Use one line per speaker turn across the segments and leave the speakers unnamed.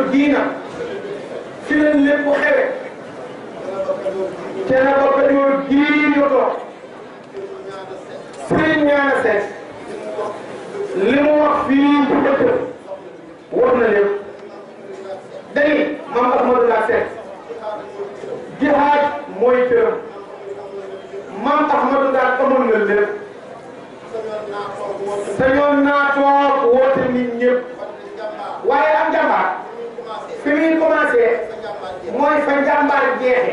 gii nag fi leen lépp xewe Thiénaba Kajoor gii ñu toog Serigne Ñaana Seck li mu wax fii ci dëkk wax na lépp dañuy Mame Ahmadou La Seck jihaad mooy tërëm Mame Ahmadou daal amoon na lépp sañoon naa toog woote nit ñëpp waaye am jàmbaar fi muy commencé mooy fa njàmbaar jeexe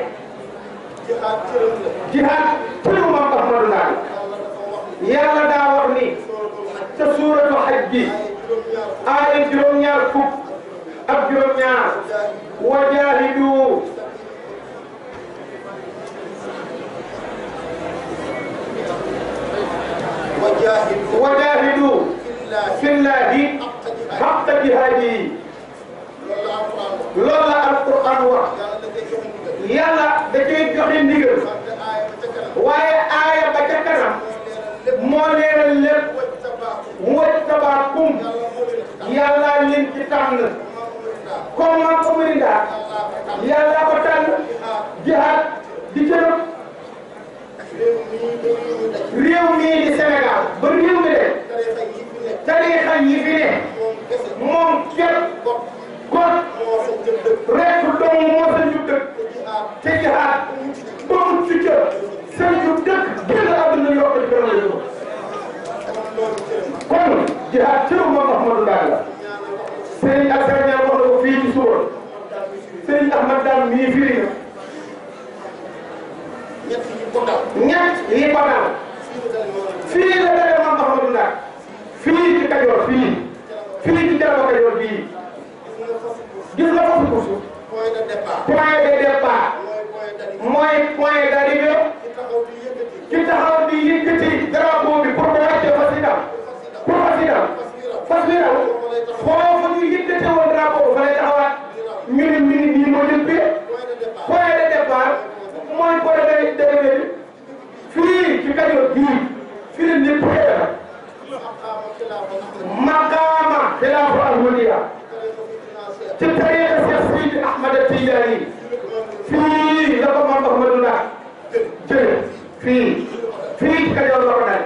jihaad tërëm Mame Ahmadou daal yàlla daa wax ni ca suuratu xaj gi aaya juróom-ñaar fukk ak juróom-ñaar wajaahidu wajaahidu fillahi xaqa jihaadi loolu la alquran wax yàlla da cay joxe ndigal waaye aaya ba ca kanam moo leeral lépp wajtabaakum yàlla leen ci tànn comme man ko mëri daal yàlla ko tànn jihaad di jërëm réew mii di Sénégal ba réew mi de tariixa yi fi ne moom képp kon rek dong moo sa ñu dëkk te jihaad ba mu ci ca seen ñu dëkk génn àdduna yokk ci gën a yóbbu kon jihaad cëru moom Ahmadou Ndaak la Serigne Assane Niang wax na ko fii ci suba Serigne Ahmad Dame mii firi na ñett yi ko dal fii la dalee moom Ahmadou Ndaak fii ci Kajoor fii fii ci Thiénaba Kajoor bii gis nga foofu ko suuf point de départ mooy point d'arrivée ki taxaw di yëkkati drapeau bi pour ko wàcce fas yi daw pour fas yi daw fas yi daw foofu ñu yëkkate woon drapeau fa lay taxawaat ñu ne minute yi moo jëm bi point de départ mooy point d'arrivée bi fii ci Kajoor bii fii la lépp xewe la maqaama xilaafu almuliya ci tariixa Seex Seydi Ahmad Tijaani fii la ko Maam Ahmadou Ndaak jële fii fii ci Kajoor la ko dal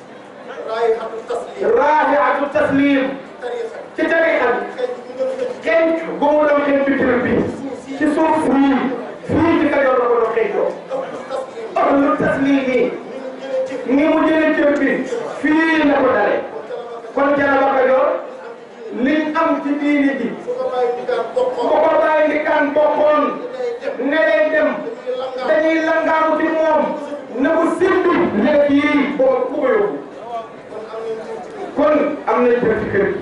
raahiatu taslim ci tariixa bi xenc gu mu doon xenc bitim bi ci suuf fii fii ci Kajoor la ko doon xencoo ahlu taslim yi ni mu jëlee cër bi fii la ko dale kon Thiénaba Kajoor liñ am ci diini ji bu ko bàyyi di kan bokkoon ne day dem dañuy langaamu ci moom ne ko simbi léegi yii boo ku ko yóbbu kon am nañ cër ci kër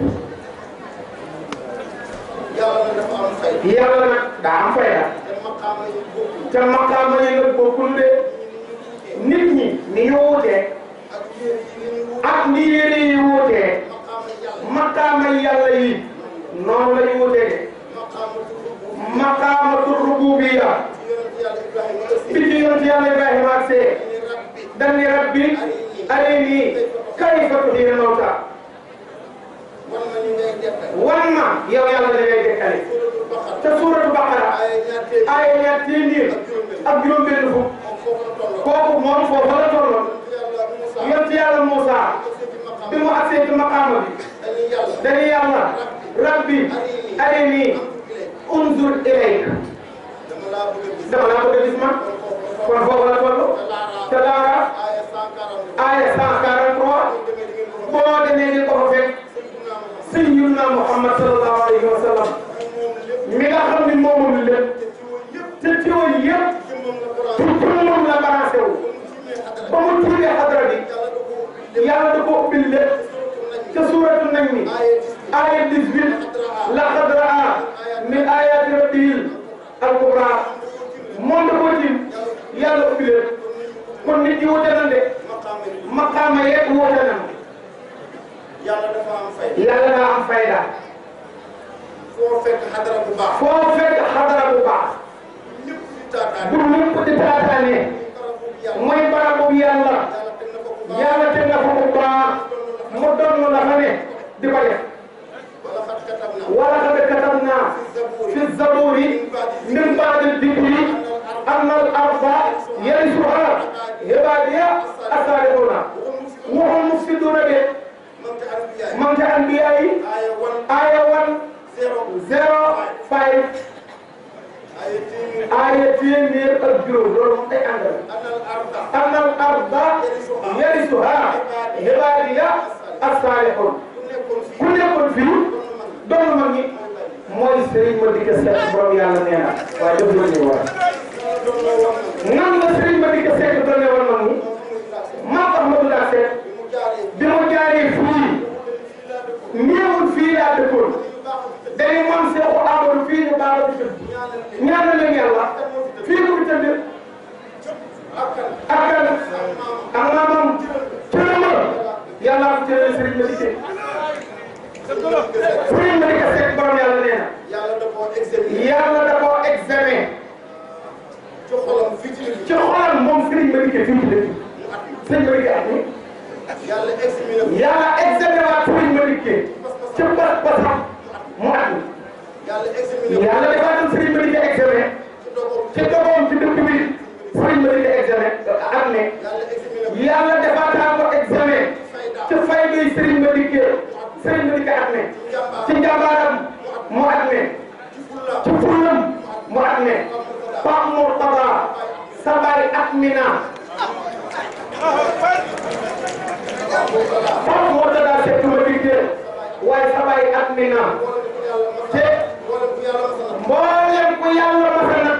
gi yàlla nag daa am fayda te maqaama yi nag bokkul de nit ñi ni ñu wuutee ak ni yéene yi wuutee maqaama yàlla yi noonu la ñu wuutee de maqaamatu rububiya bi ci yonent yàlla Ibrahima ak see dani rabbi arini kayfa tuhyil mawta wan ma yow yàlla da ngay dekkale te suuratu Baqara ay ñaar téeméer ak juróom-benn fukk kooku moom foofu la tolloon yonent yàlla Moussa bi mu agsee ci maqaama bi dañuy yàlla rabbi arini unzur ilayk dama laa bëgg a gis man kon foofu la toll te daara aaya 143 boo demee ni ko fa fekk sayyiduna Muhammad sallallahu alayhi wa sallam mi nga xam ni moomul lépp te teewul yëpp ci jëmmam la balancé wu ba mu tiimee xadra bi yàlla da ko ubbil lépp ca suuratu nañ mi aaya 18 laqad raa min ayaati rabbil al-kubra moom da koo tiim yàlla ubbi lépp kon nit ñi wute na de maqaama yeeg wute na
yàlla dafa am fay.
yàlla daa am fayda
foo fekk xadara bu baax.
foo fekk xadara bu baax
ñëpp di taataan.
bu ñëpp di taataane mooy barabu yàlla yàlla teg na fa bu baax mu doon la fa ne di ko def
wala xat katab na.
wala xam ne katam naa
fi zaburi
zero five
ay téeméer
aaya téeméer ak juróom loolu moom day àndal
anal arda
annal arda yarisuha ibaadiya as-saalihun
ku nekkoon
ku nekkoon
fii
fii doon mag ñi mooy Serigne Madické Seck borom yàlla nee na waaye def la ñuy war
doon la wax na
nan la Serigne Madické Seck doon ne woon mag ñi maam Ahmadou Daa Seck
bi mu jaaree
bi mu jaaree fii néewul fii laa dëkkoon dañu moom Seexu Amadou fii ñu baal di tëdd ñaanal leen yàlla fii mu tëdd ak kan ak maamam cërëma yàlla ko cërële Serigne Madické Serigne Madické Seck borom yàlla nee na
yàlla da koo examiné
yàlla da koo examen
ci xolam fii ci
ci xolam moom Serigne Madické fii ci dëkk Serigne Madické ak ni
yàlla examiné ko
yàlla examen waat Serigne Madické ci bas basam mu at mi
yàlla examiné ko
yàlla defaatal Serigne Madické examen
ci dogoom
ci dogoom ci dëkk bi Serigne Madické examen at ne
yàlla examiné ko
yàlla defaatal ko examen ci fay bi Serigne Madické Serigne Madické at ne ci njàmbaaram mu at ne
ci fulla
ci fullam mu at ne Pape Mourtada sabari at mi na Pape Mourtada Seck Madické waaye sabari at mi na te
mboolem ku yàlla masa na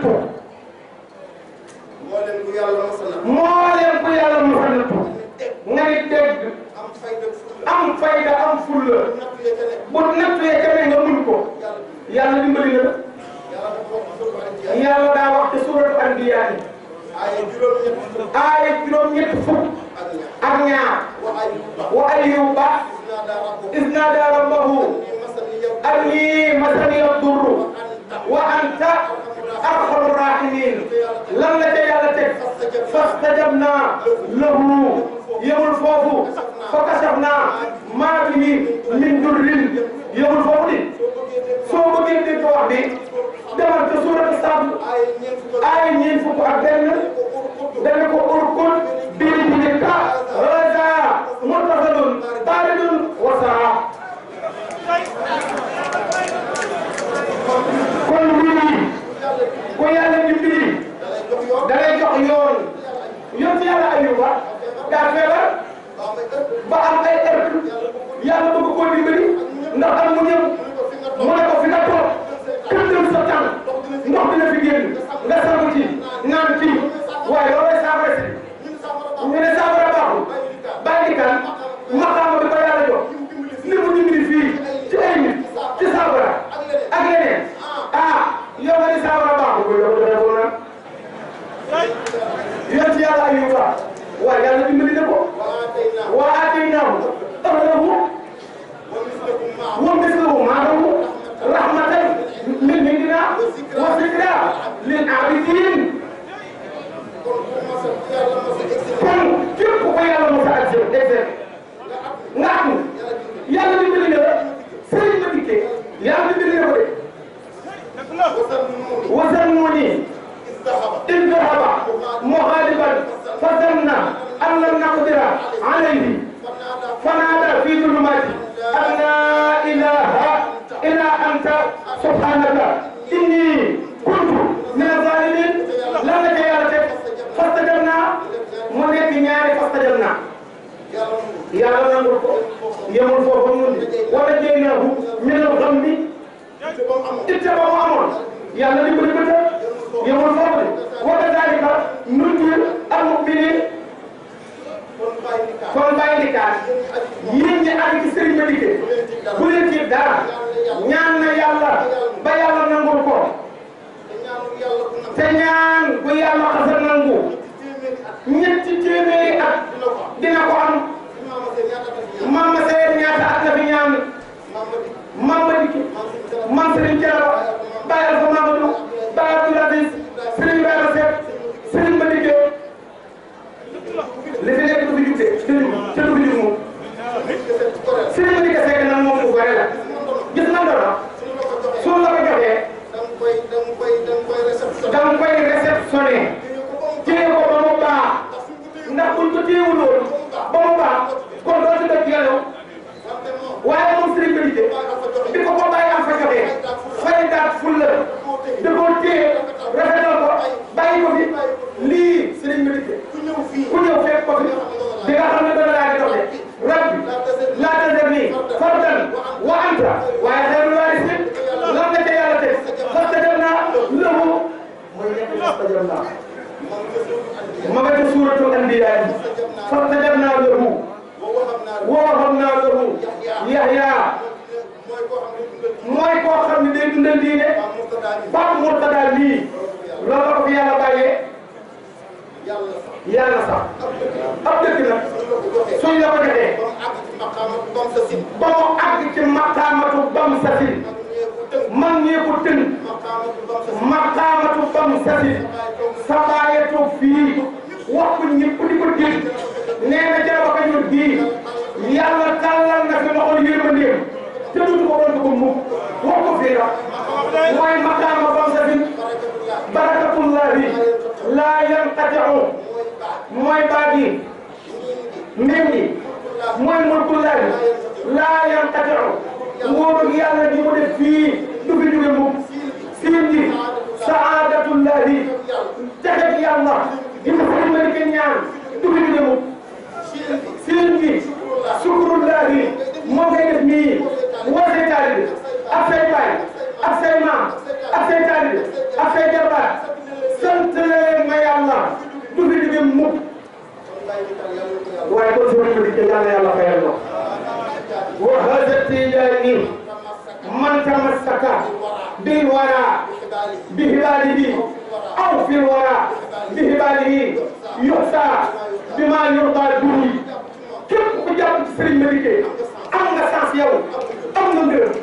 mboolem ku yàlla masa nattu
mboolem ku yàlla masa
mboolem ku yàlla masa
na
nattu nga ni dégg
am fayda fulla
am fayda am fulla
natt ya ca nekk
bu nattee keneen nga mun ko
yàlla
yàlla dimbali na la
yàlla dafa wax ci sura Anbiya
yàlla daa wax ci suuratu Anbiya yi
ay juróom-ñett
aaya juróom-ñett fukk
ak
ak
ñaar
ñaar
wa Ayyuba
wa ayyuba
naa daa rabbu
iz naadaa rabbahu
ni masani yow
annii masaniya durru
anta
wa anta arhamu rahimin lan la ca yàlla teg fastajabnaa lahu yemul foofu fa kashafnaa maa bihi min durrin yemul foofu di soo bëggee dégg wax bi demal ca suuratu Saad
ay ñeent fukk
aaya ñeent fukk ak benn dana ko urkul bii bi ni ka raja mutasalun baridun wa saa kon wii ku yàlla dimbali
dalay jox
da lay jox
yoon
yoon yoon ci yàlla ayuba daa feebar
ba am ay ëpp
ba am ay heure yàlla bëgg koo dimbali ndax am mu ñëw mu ne ko fi nga toog kër dem sa tànk ndox dina fi génn nga sangu ci naan ci waaye loolay saafara si
ñun saafara
ñu ne saafara baaxul bàyyi kan maqaama bi ko yàlla jox li mu dimbali fii ci ay nit ci saafara ak yeneen ah yow nga ni saafara baaxul ko yow dana ko naan yoon ci yàlla ayuba waaye yàlla dimbali na ko
waa tey naa
wa aataynaahu ahlahu
wa mislakum maa
wa mislahu ma'ahu rahmatan min indina wa zikra lil abidin
kon ku masa ku yàlla masa examiné
kon képp ku ko yàlla mos a exercer exercer nga am yàlla dimbali na la sëriñ ma dikkee yàlla dimbali na ko de
wasal nuuni
وذنوني
istahaba
إذ ذهب مغاضبا فظن أن لم نقدر عليه
fanaada
فنادى في ظلمات أن لا إله إلا أنت سبحانك إني كنت من الظالمين لم نجي فاستجبنا من يكنياني فاستجبنا
yàlla mu
yàlla nangul ko yemul foofu mun wala jéynaahu min al-ghammi
te ba mu amoon
itte ba mu amoon yàlla di ko di ko tëj yemul foofu de wa kadhalika nunjil al-mu'minin
kon bàyyi ni kaa
kon bàyyi di kaas yéen ñi àgg ci sëriñ ba dikkee bu leen ci dara ñaan na yàlla ba yàlla nangul ko
te ñaanu yàlla bu nag
te ñaan bu yàlla xasa nangu
téeméeri at
ñetti téeméeri at
dina ko am
dina ko am
si maama seen ñaata at ñaan
Mama Seye ñaata at la fi ñaan
maama di
Mama Dikki
maam
man
si dara
Serigne Thiel Baye Alpha Mamadou Baye Abdoul Aziz Serigne Bara Seck Serigne Madické li fi nekk du fi jugte Serigne te du fi jug moom
kese ci koreel
Serigne Madické Seck nag moom bu bare la gis nga ndono
suñu la ko joxee
su la ko joxee
da nga koy da nga koy da nga koy réception
da nga koy réceptionné
téye ko ba
téye ko ba mu
mu
baax ndax buñ ko téyewul woon ba mu baax kon doo ci dëkk yàlla
wante moom
waaye moom Serigne Madické
baa nga fa joxe
bi ko ko bàyyi am fa joxee fulla da koo téye rafetal ko bàyyi ko fi lii sëriñ bi dikke
ku ñëw fii
ku ñëw fekk ko fi di nga xam ne dana laa di doxe rabbi laa tazarni fardan wa anta waaye xayrul waarisiin lan la ca yàlla teg fastajabnaa lahu mooy nekk fastajabnaa ma nga ca suuratul anbiyaa fastajabnaa lahu
boo waxam naa
wa wahabnaa lahu yahyaa
mooy koo xam ne dundal diine
mooy koo xam ne day dundal diine
waa Murtada bi
Pape Mourtada lii loolu la ko fi yàlla bàyyee
yàlla sax
yàlla sax ab dëkk nag
suñ la ko joxee
suñ la ko joxee
ba mu àgg ci maqaama bam sa sin
ba mu àgg ci maqaamatu bam sasin
mag ñee ko tënk
man ñee ko tën
maqaamatu bam sa sin
maqaamatu bam sasin sabaayatu fii wax ko ñëpp di ko dégg nee na ca ba kañu bii yàlla tàllal na fi loxol yërmandeem te dutu ko doon ko mukk wax ko fii la mooy maqaama bam sasin barakatullahi laa yanqatiu mooy baat yi mbir yi mooy mulkullahi laa yanqatiu nguuru yàlla gi mu def fii du fi jóge mukk siin ji saadatullahi texeg yàlla gi mu fi mën ke ñaan du fi jóge mukk siin ji sukrullahi moo koy def nii woo say taalibe ak say baay ak say maam ak say taalibe ak say jarbaat sant leen ma yàlla du fi jóge mukk waaye kon soo ko dikkee yàlla yàlla fayal ma wa hada tijaani man tamassaka bil wara bi hibaalihi aw fil wara bi hibaalihi yuxsa bi ma yurda bihi képp ku jàpp ci sëriñ ma dikkee am nga sens yow am nga ngërëm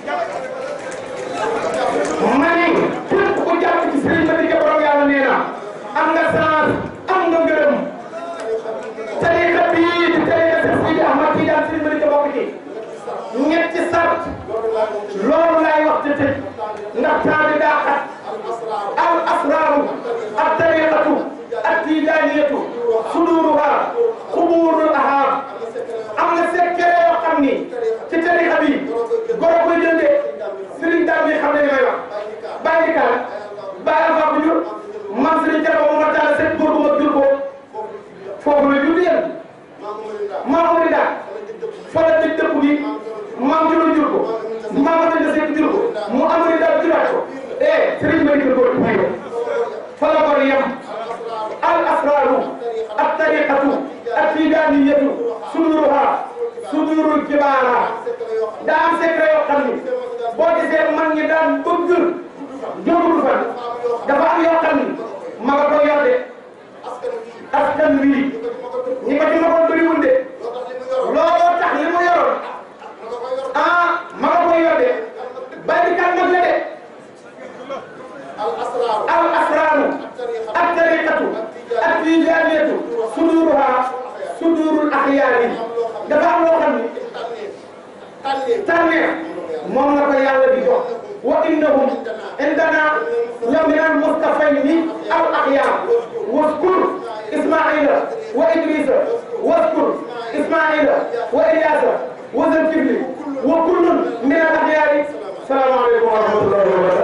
ma ne képp ku jàpp ci sëriñ ma dikkee borom yàlla nee na am nga sens am nga ngërëm tariqa bii di tariqa Seex Sidi Ahmad Tijaan sëriñ ma dikkee bokk ci ñetti sart loolu laay wax te tëj ndax temps bi daa xat al asraaru at tariqatu at tijaaniyatu suduruha xubuurul ahaab am na secret yoo xam ni ci tariqa bi goro koy jëndee sëriñ daal bi xam ne li may wax bàyyi di kaan bàyyi alfa bu jur man sëriñ Jara ba ma taal seen góor bu ma jur ko foofu la jur yéen maa ko di daal fa la tëj dëkk bi maam juróom jur ko maam la nga seet jur ko mu amari daal juraat ko eh sëriñ ma dikkal góor may ko fa la ko yem al asraru at tariqatu at tijaniyatu suduruha sudurul kibaara daa am secret yoo xam ni boo gisee mag ñi daan bëgg jógul fan dafa am yoo xam ni ma nga koy yor de askan wi ñi ko ci ma ko bëriwul de looloo tax li mu yoroon ah ma nga koy yor de bàyyi kan mag la de al asraaru ak tariqatu ak tijaaniyatu suduruha sudurul axyaari dafa am loo xam ni tànneef moom la ko yàlla di jox wa innahum indana la min al mustafayni al axyaar waskur ismaila wa idrisa waskur ismaila wa ilyasa wa zulkifli wa kullun min al axyaari salaamaaleykum wa rahmatullahi wa barakatuh